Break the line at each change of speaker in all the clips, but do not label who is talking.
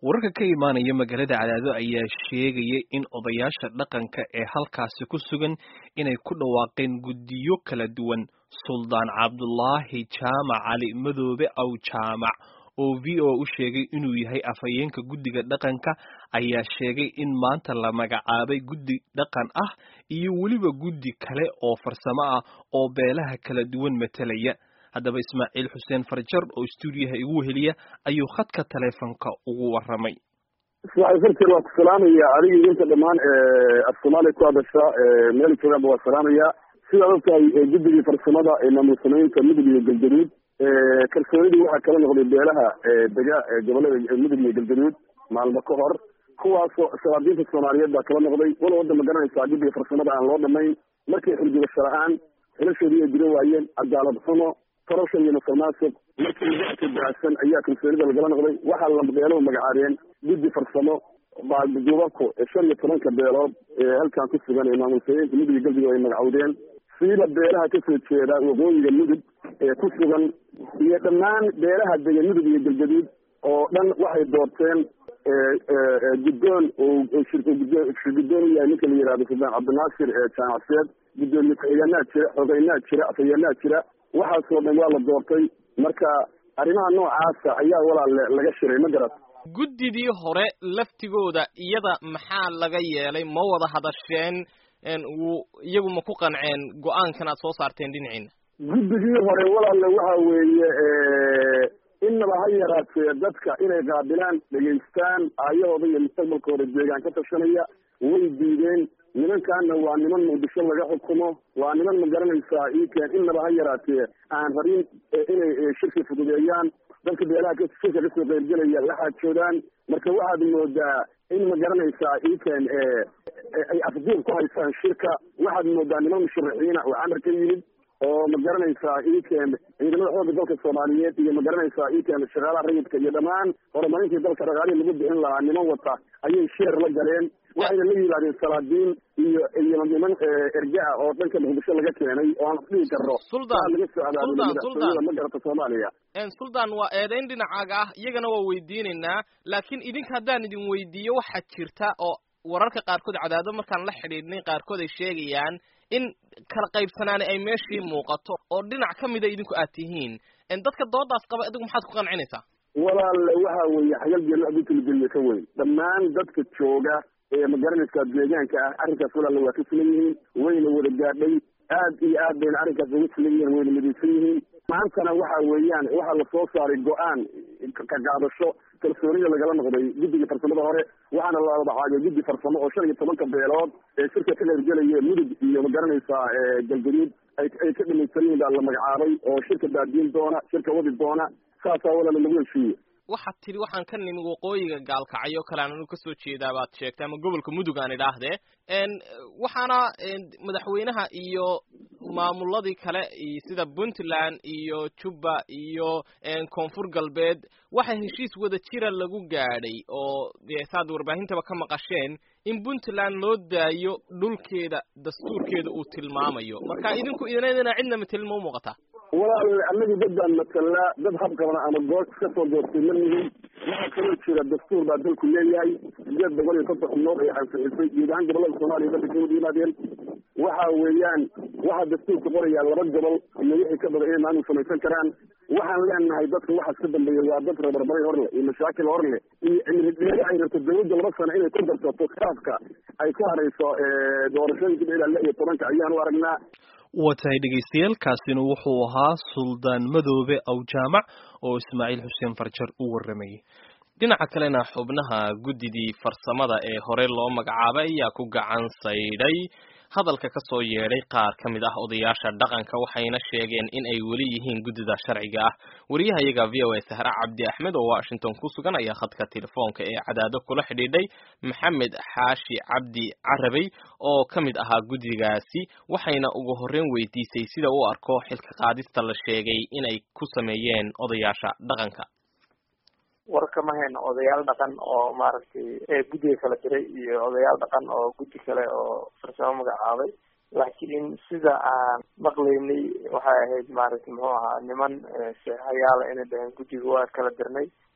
wararka ka imaanaya magaalada cadaado ayaa sheegaya in odayaasha dhaqanka ee halkaasi ku sugan inay ku dhawaaqeen guddiyo kala duwan suldaan cabdulaahi jaamac cali madoobe aw jaamac oo v o u sheegay inuu yahay afhayeenka guddiga dhaqanka ayaa sheegay in maanta la magacaabay guddi dhaqan ah iyo weliba guddi kale oo farsamo ah oo beelaha kala duwan matalaya haddaba ismaaciil xuseen farjar oo stuudiyaha igu heliya ayuu khadka taleefonka ugu waramay
ismaaciil farjar waa ku salaamaya adigii inta dhammaan af soomaaliya ku hadasha meel joogaanba waa salaamaya sidaad ogtahay guddigii farsamada ee maamul samaynta mudug iyo galgaduud kalsoonidii waxaa kala noqday beelaha dega gobolada mudug iyo galgaduud maalmo ka hor kuwaasoo shabaabdiinta soomaaliyeed baa kala noqday wala wadda ma garanaysaa guddiga farsamada aan loo dhamayn markii xilgubasho la-aan xilashoodii ay dila waayeen cadaalad xumo korashan iyo musuqmaasuq markii waqti baahsan ayaa kalsoonida lagala noqday waxaa la beeluhu magacaabeen guddi farsamo baalduubabku shan iyo tobanka beelood ee halkan ku sugan ee maamul sameynta mudug iyo galbiga ay magacowdeen siiba beelaha kasoo jeeda waqooyiga mudug ee ku sugan iyo dhammaan beelaha dega mudug iyo galgaduud oo dhan waxay doorteen guddoon shirguddoon u yahay ninka la yihahdo suldaan cabdinaasir jaamacseed guddoomiye ku-xigeenaa jira xogeynaa jira afhayeenaa jira waxaasoo dhan waa la doortay marka arrimaha noocaasa ayaa walaale laga shiray ma garat
guddidii hore laftigooda iyada maxaa laga yeelay ma wada hadasheen wuu iyagu ma ku qanceen go-aankan aad soo saarteen dhinaciina
guddigii hore walaale waxa weeye innaba ha yaraatee dadka inay qaabilaan dhegaystaan aayahooda iyo mustaqbalkooda deegaan ka tashanaya way diideen nimankaana waa niman muqdisho laga xukumo waa niman ma garanaysaa iikeen innaba ha yaraatee aan rabin inay shirki fududeeyaan dadka beelaha shirka kasoo qeybgelaya la xaajoodaan marka waxaad moodaa in ma garanaysaa iikeen ay afduub ku haysaan shirka waxaad moodaa niman musharaxiina oo camar ka yimid oo ma garanaysaa iikeen ciidamada xoogga dalka soomaaliyeed iyo ma garanaysaa iikeen shaqaalaha rayidka iyo dhammaan horumarintii dalka dhaqaalihii lagu bixin lahaa niman wata ayay sheer la galeen waxayna la yimaadeen salaadiin iyo iyo niman erga ah oo dhanka muqdisho laga keenay oo aan isdhihi karno
suldaan
laga soo abaabulay ma garata soomaaliya
suldaan waa eedayn dhinacaaga ah iyagana waa weydiinaynaa laakiin idinka haddaan idin weydiiyo waxaa jirta oo wararka qaarkood cadaado markaan la xidhiidhnay qaarkood ay sheegayaan in kala qaybsanaani ay meeshii muuqato oo dhinac ka mida idinku aad tihiin dadka doodaas qaba adigu maxaad ku qancinaysaa
walaale waxa weeye xagal geelo adinkalageliye ka weyn dhammaan dadka jooga ee ma garanaysaa deegaanka ah arrinkaas walaale waa ka filan yihiin wayna wada gaadhay aad iyo aad bayna arrinkaas uga filan yihiin wayna midaysan yihiin maantana waxa weeyaan waxaa lasoo saaray go-aan ka qaadasho kalsoonida lagala noqday guddiga farsamada hore waxaana la magacaabay guddi farsamo oo shan iyo tobanka beelood ee shirka ka qeybgelaya mudug iyo ma garanaysaa galgaduud ay ay ka dhamaysan yihiin baa la magacaabay oo shirka baadiin doona shirka wadi doona saasaa walaala lagu heshiiye
waxaad tidhi waxaan ka nimi waqooyiga gaalkacyo kale aan anu kasoo jeedaa baad sheegtay ama gobolka mudug aan idhaahdee waxaana madaxweynaha iyo maamuladii kale sida puntland iyo jubba iyo koonfur galbeed waxaa heshiis wada jira lagu gaadhay oo dee saad warbaahintaba ka maqasheen in puntland loo daayo dhulkeeda dastuurkeeda uu tilmaamayo marka idinku idinadina cidna matelin ma u muuqataa
walaal anagu dad baan matalnaa dad habqabana ama goor iska soo doortay ma nihin waxaa kaloo jira dastuur baa dalku leeyahay sideed boqol iyo konton xubnood ay ansixisay guud ahaan gobolada soomaaliya dalka ka wada yimaadeen waxa weeyaan waxaa dastuurka qorayaa laba gobol iyo wixii ka badan inay maamul samaysan karaan waxaan leenahay dadka waxaas ka dambeeya waa dad rebarbaray hor leh iyo mashaakil hor leh iyo cimrideeda ay rabto dawladda laba sano inay ku darsato khilaafka ay ku harayso doorashooyinka ilaa lix iyo tobanka ayaan u aragnaa
waa tahay dhegaystayaal kaasina wuxuu ahaa suldaan madoobe aw jaamac oo ismaaciil xuseen farjar u warramayay
dhinaca kalena xubnaha guddidii farsamada ee hore loo magacaabay ayaa ku gacan saydhay hadalka ka soo yeedhay qaar ka mid ah odayaasha dhaqanka waxayna sheegeen in ay weli yihiin guddida sharciga ah wariyahayaga v o a sahre cabdi axmed oo washington ku sugan ayaa khadka telefoonka ee cadaado kula xidhiidhay maxamed xaashi cabdi carabey oo ka mid ahaa guddigaasi waxayna ugu horreyn weydiisay sida uu arko xilka qaadista la sheegay inay ku sameeyeen odayaasha dhaqanka
war kama hayno odayaal dhaqan oo maaragtay guddiga kala diray iyo odayaal dhaqan oo guddi kale oo farsamo magacaabay laakiin sida aan maqlaynay waxay ahayd maaragtay muxuu ahaa niman seexayaala inay dhaheen guddiga waa kala dirnay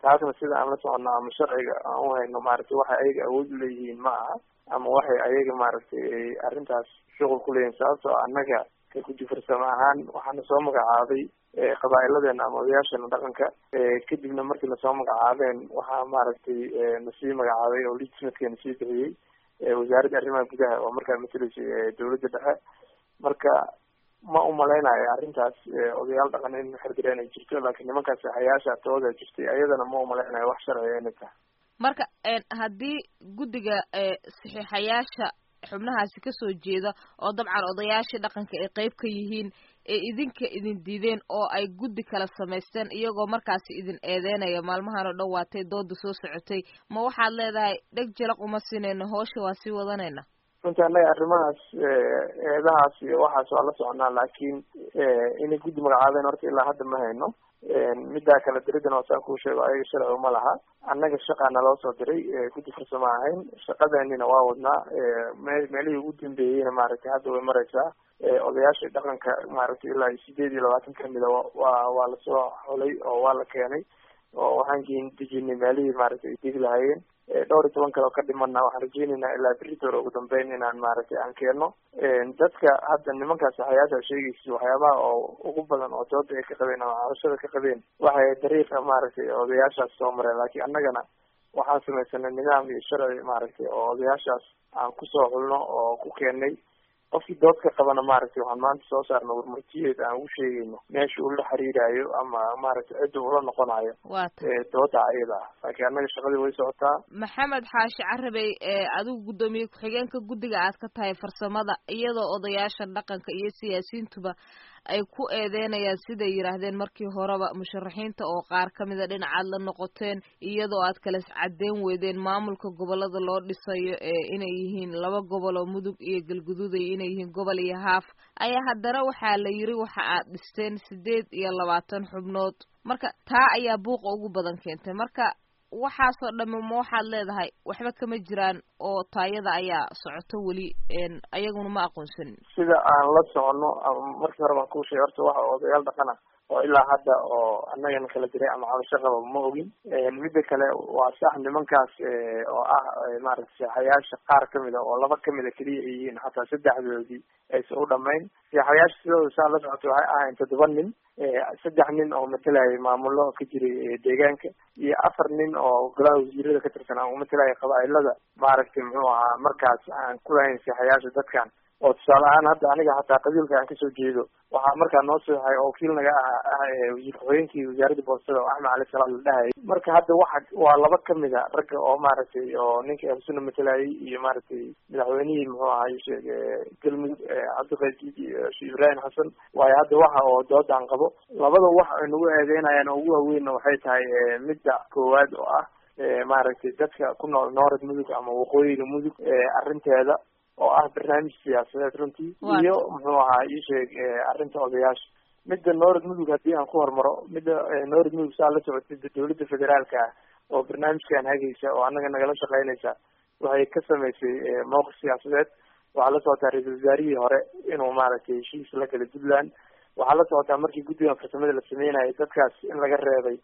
taasna sida aan la socono ama sharciga aan u hayno maaragtay waxay ayaga awood u leeyihiin ma aha ama waxay ayaga maaragtay arrintaas shuqul ku leeyihin sababtoo annaga ka guddi farsamo ahaan waxaana soo magacaabay qabaa'iladeena ama odayaasheena dhaqanka kadibna markii lasoo magacaabeen waxaa maaragtay nasii magacaabay oo legislatka nasii bixiyey wasaaradda arrimaha gudaha oo markaa mateleysay dawladda dhexe marka ma umalaynayo arrintaas odayaal dhaqan in xirdireen ay jirto laakiin nimankaas saxayaasha tooda jirtay ayadana ma umalaynayo wax sharciga inay tahay
marka haddii guddiga saxiixayaasha xubnahaasi kasoo jeeda oo dabcan odayaashii dhaqanka ay qeyb ka yihiin ee idinka idin diideen oo ay guddi kala samaysteen iyagoo markaasi idin eedeynaya maalmahan oo dhan waatay dooda soo socotay ma waxaad leedahay dheg jalaq uma sinayno hoosha waa sii wadanayna
runtii annaga arrimahaas eedahaas iyo waxaas waa la soconaa laakiin inay guddi magacaabeen horta ilaa hadda ma hayno middaa kala diridana waa saan kuu sheego ayaga sharci uma laha annaga shaqaa naloo soo diray guddi farsamo ahayn shaqadeenina waa wadnaa me meelihii ugu dambeeyeyna maaragtay hadda way mareysaa odayaashii dhaqanka maaragtay ilaa sideed iyo labaatan kamida waa waa lasoo xulay oo waa la keenay oo waxaan geen dejinay meelihii maaragtay ay degi lahaayeen dhowr iyo toban kale oo ka dhimana waxaan rajeynaynaa ilaa beritor ugu dambeyn inaan maaragtay aan keeno dadka hadda nimankaas saxayaasha sheegaysa waxyaabaha oo ugu badan oo dooda ay ka qabeen ama cabashada ka qabeen waxay dariiqa maaragtay odayaashaas soo mareen laakiin annagana waxaan samaysanay nidaam iyo sharci maaragtay oo odayaashaas aan kusoo xulno oo ku keenay qofkii dood ka qabana maaragtay waxaan maanta soo saarna warmartiyeed aan ugu sheegayno meesha uu la xiriirayo ama maaragtay cidda ula noqonayo dooda ayada ah laakiin annaga shaqadii way socotaa
maxamed xaashi carabey adigu guddoomiye ku-xigeenka guddiga aad ka tahay farsamada iyadoo odayaasha dhaqanka iyo siyaasiyiintuba ay ku eedeynayaan siday yidhaahdeen markii horeba musharaxiinta oo qaar ka mida dhinacaad la noqoteen iyadoo aad kala caddeyn weydeen maamulka gobolada loo dhisayo ee inay yihiin laba gobol oo mudug iyo galguduud iyo inay yihiin gobol iyo haaf ayaa haddana waxaa la yiri waxa aad dhisteen sideed iyo labaatan xubnood marka taa ayaa buuqa ugu badan keentay marka waxaasoo dhamme ma waxaad leedahay waxba kama jiraan oo taayada ayaa socoto weli ayaguna ma aqoonsanin
sida aan la socono markii hore baan kuu sheegay horta waxa odayaal dhaqana oo ilaa hadda oo annagana kala diray ama cabasho qaba ma ogin midda kale waa sax nimankaas oo ah maaragtay seexayaasha qaar kamid a oo laba kamid a keliya ay yihiin xataa saddexdoodii aysan u dhamayn seexayaasha sidooda saa la socotay waxay ahayn toddoba nin saddex nin oo matalayay maamulo ka jiray deegaanka iyo afar nin oo golaha wasiirada ka tirsan aan umatalayay qabaailada maaragtay muxuu ahaa markaas aan kulahayn seexayaasha dadkan oo tusaale ahaan hadda aniga hataa qabiilka aan kasoo jeedo waxaa markaa noo seexay oo wakiil naga ah ah wasiir ku-xigeenkii wasaaradda boostada oo axmed cali salaam la dhahayay marka hadda waxa waa laba kamid a ragga oo maaragtay oo ninka ahlusuna matalayay iyo maaragtay madaxweynihii muxuu ahaa sheeg galmudug cabdiqaadiid iyo sheekh ibraahim xasan waayo hadda waxa oo doodaan qabo labada wax ay nagu eedeynayaan oo ugu waaweynna waxay tahay midda koowaad oo ah maaragtay dadka ku nool noorad mudug ama waqooyiga mudug arrinteeda oo ah barnaamij siyaasadeed runtii iyo muxuu ahaa ii sheeg arrinta odayaasha midda noorad mudug haddii aan ku hormaro midda noorad mudug saa la socotay dawladda federaalka ah oo barnaamijkan hagaysa oo annaga nagala shaqeynaysa waxay ka samaysay mowqif siyaasadeed waxaa la socotaa ra-iisul wasaarihii hore inuu maaragtay heshiis la gala puntland waxaa la socotaa markii guddigan farsamada la sameynayay dadkaas in laga reebay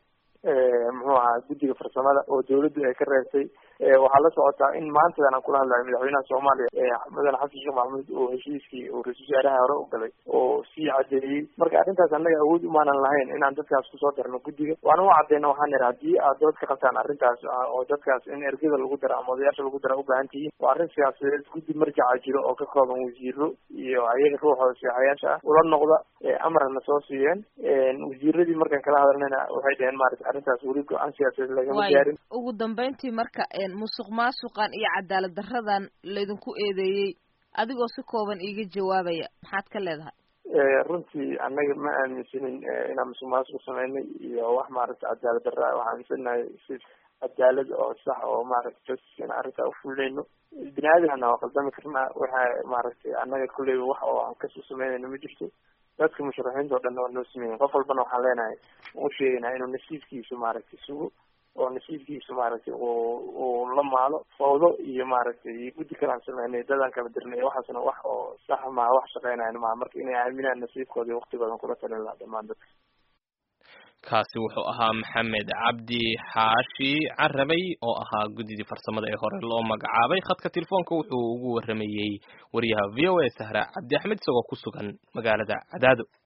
muxuu ahaa guddiga farsamada oo dawladdu ay ka reebtay waxaa la socotaa in maantadan aan kula hadlayo madaxweynaha soomaaliya mudane xasan sheekh maxamuud oo heshiiskii uu ra-isul wasaaraha hore u galay oo sii cadeeyey marka arrintaas annaga awood umaanan lahayn inaan dadkaas kusoo darno guddiga waana u cadeyna waxaan idhi haddii aad dood ka qabtaan arrintaas oo dadkaas in ergada lagu daro ama odayaasha lagu daro ubaahan tihiin waa arrin siyaasadeed guddi marjaca jiro oo ka kooban wasiiro iyo ayaga ruuxooda seexayaasha ah ula noqda amarna soo siiyeen wasiiradii markaan kala hadalnayna waxay dhaheen maarata arrintaas weli go-aan siyaasadeed lagama gaarin
ugu dambeyntii marka musuq maasuqan iyo cadaalad daradan laydinku eedeeyey adigoo si kooban iiga jawaabaya maxaad ka leedahay
runtii annaga ma aaminsanin inaan musuq maasuq sameynay iyo wax maaragtay cadaalad darra waxaan aaminsanahay si cadaalad oo sax oo maaragtay justice in arrintaa ufulinayno bini aadamna waa qaldami karnaa waxa maaragtay annaga kulley wax oo aan kasoo sameynayno ma jirto dadka musharaxiinta o dhan waa noo sameeyen qof walbana waxaan leenahay u sheegaynaa inuu nasiibkiisu maaragtay sugo oo nasiibkiisu maaragtay uu uu la maalo fawdo iyo maaragtay iyo guddi kale aan sameynay dadaan kala dirnay waxaasna wax oo sax maha wax shaqeynayan maha marka inay aaminaan nasiibkooda iyo waktigoodan kula talin lahaa dhamaan dadka
kaasi wuxuu ahaa maxamed cabdi xaashi carabay oo ahaa guddidii farsamada ee hore loo magacaabay khadka telefoonka wuxuu ugu waramayey wariyaha v o a sahra cabdi axmed isagoo ku sugan magaalada cadaado